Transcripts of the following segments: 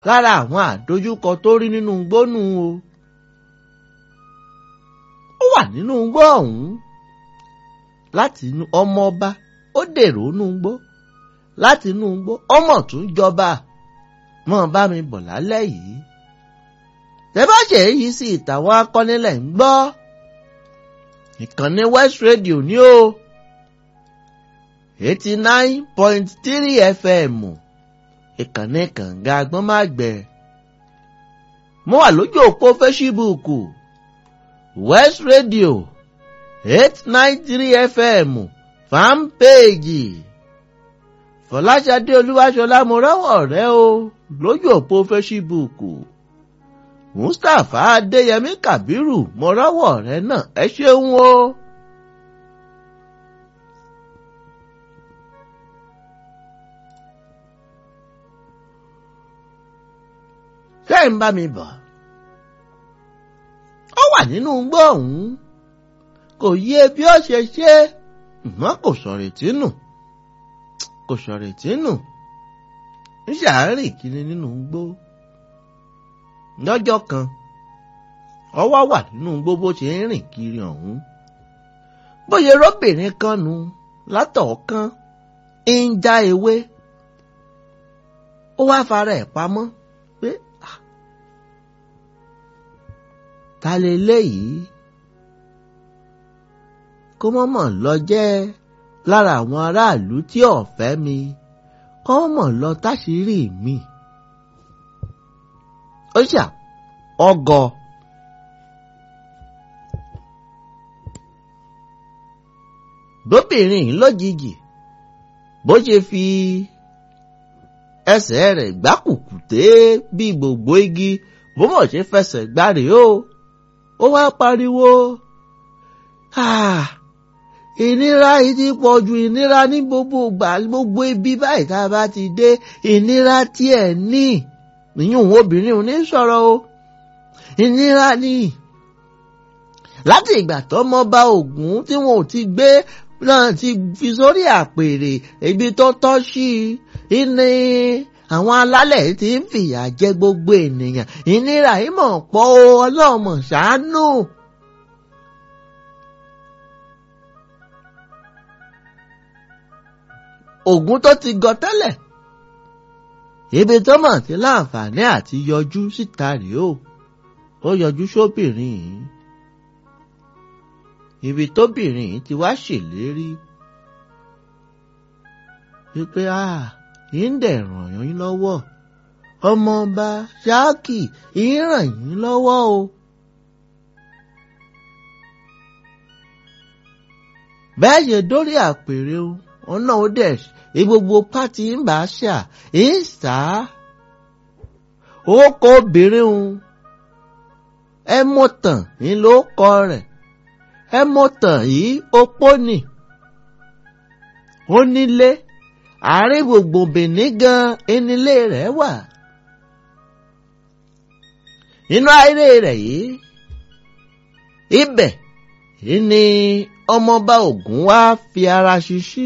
lára àwọn àdójúkọ tó rí nínú gbónú o ó wà nínú gbó ọ̀hún láti inú ọmọ ọba ó dèrò inú gbó láti inú gbó ọmọ tún jọba mọ́ bá mi bọ̀ lálẹ́ yìí tẹ́bàṣẹ yìí sí ìtàwọn akọ́nilẹ̀ ń gbọ́ ìkànnì West Radio ní o eighty nine point three FM ìkànnì kànga agbọ́nmágbẹ́ mo wà lójú òpó fẹ́síbúùkù West Radio eight nine three FM fanpage Fọláṣadé Olúwaṣọlá mo rọ́wọ́ rẹ o lójú òpó fẹ́síbúùkù. Mustapha Adéyẹmí Kàbírù mo rọ́wọ́ rẹ náà ẹ ṣeun o. ṣé ń bá mi bọ̀? ó wà nínú gbọ́ ọ̀hún kò yé bí ó ṣe ṣe mọ́ kò sọ̀rètí nù kò sọ̀rètí nù ń ṣàárìn kiri nínú gbó lọ́jọ́ kan ọwọ́ wà nínú gbogbo ṣe ń rìn kiri ọ̀hún bóyá róbìnrin kan nu látọ̀ọ̀kan ń já ewé ó wá fara ẹ̀ pamọ́ pé ta lè léyìí kó mọ̀mọ̀ lọ jẹ́ lára àwọn aráàlú tí ọ̀fẹ́ mi kó mọ̀ lọ táṣìírí mi ó ṣà ọgọ bóbìnrin lójijì bó ṣe fi ẹsẹ̀ rẹ̀ gbákùkùté bí gbogbo igi bó mọ̀ ṣe fẹsẹ̀ gbárè o ó wá pariwo ìnira yìí ti pọ̀ ju ìnira ní gbogbo ìgbà gbogbo ibi báyìí tá a bá ti dé ìnira tí ẹ̀ ní ìyún obìnrin ò ní sọ̀rọ̀ o ìnira ni láti ìgbà tọ́mọ bá Ògún tí wọn ò ti gbé náà ti fi sórí àpèrè ibi tó tọ́ sí i ní àwọn alálẹ̀ ti ń fìyà jẹ gbogbo ènìyàn ìnira yìí mọ̀ pọ̀ o ọlọ́mọ ṣàánú. Ògún tó ti gọ tẹ́lẹ̀ ibi tó mọ̀ sí láǹfààní àti yọjú síta rèé o ó yọjú sóbìnrin yìí ibi tóbìnrin yìí ti wá ṣèlérí wípé a ń dẹ̀ ràn yín lọ́wọ́ ọmọọba ṣáàkì ń ràn yín lọ́wọ́ o. bẹ́ẹ̀ ṣe dórí àpèrè o ọ̀nà ó dẹ̀ gbogbo pátì ń bá ṣà ń sá ó kọ obìnrin o ẹ mọ̀ tàn ń ló kọ rẹ̀ ẹ mọ̀ tàn yìí opó nì ó nílé àárín gbogbo Benin gan enílé rẹ̀ wà inú ayé rẹ̀ yìí ibẹ̀ ni ọmọọba Ògún wá fi ara ṣiṣí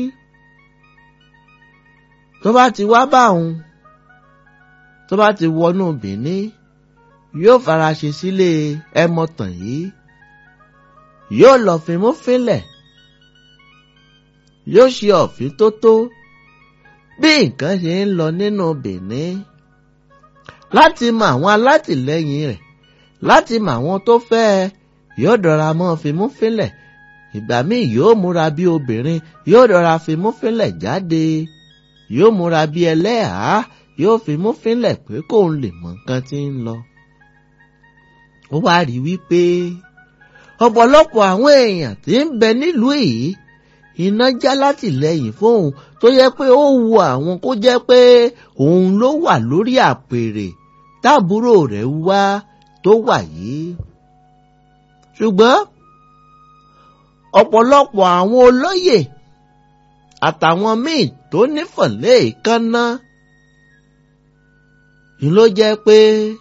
tó bá ti wá bá òun tó bá ti wọnú Benin yóò fara ṣe sílé ẹmọtàn yìí yóò lọ fimú fínlẹ̀ yóò ṣe ọ̀fín tó tó bí nǹkan ṣe ń lọ nínú Benin láti mọ àwọn alátìlẹyìn rẹ̀ láti mọ àwọn tó fẹ́ ẹ yóò dọ̀ra mọ́ fimú fínlẹ̀ ìgbà míì yóò múra bí obìnrin yóò dọ̀ra fimú fínlẹ̀ jáde yóò múra bí ẹlẹ́hàá yóò fimú fínlẹ̀ pé kóun lè mọ nǹkan tí ń lọ. ó wá rí wípé ọ̀pọ̀lọpọ̀ àwọn èèyàn tí ń bẹ nílùú yìí iná já látìlẹ́yìn fóun tó yẹ pé ó wu àwọn kó jẹ́ pé òun ló wà lórí àpèrè táàbúrò rẹ̀ wá tó wà yìí. ṣùgbọ́n ọ̀pọ̀lọpọ̀ àwọn olóyè àtàwọn míì tó nífọ̀lẹ́ ìkànnà ni ló jẹ́ pé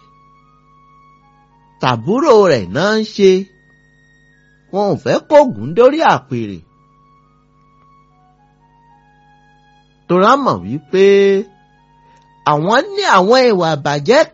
tàbúrò rẹ̀ náà ń ṣe wọn ò fẹ́ kógun dórí àpèrè. torá mọ̀ wípé àwọn ní àwọn ìwà àbàjẹ́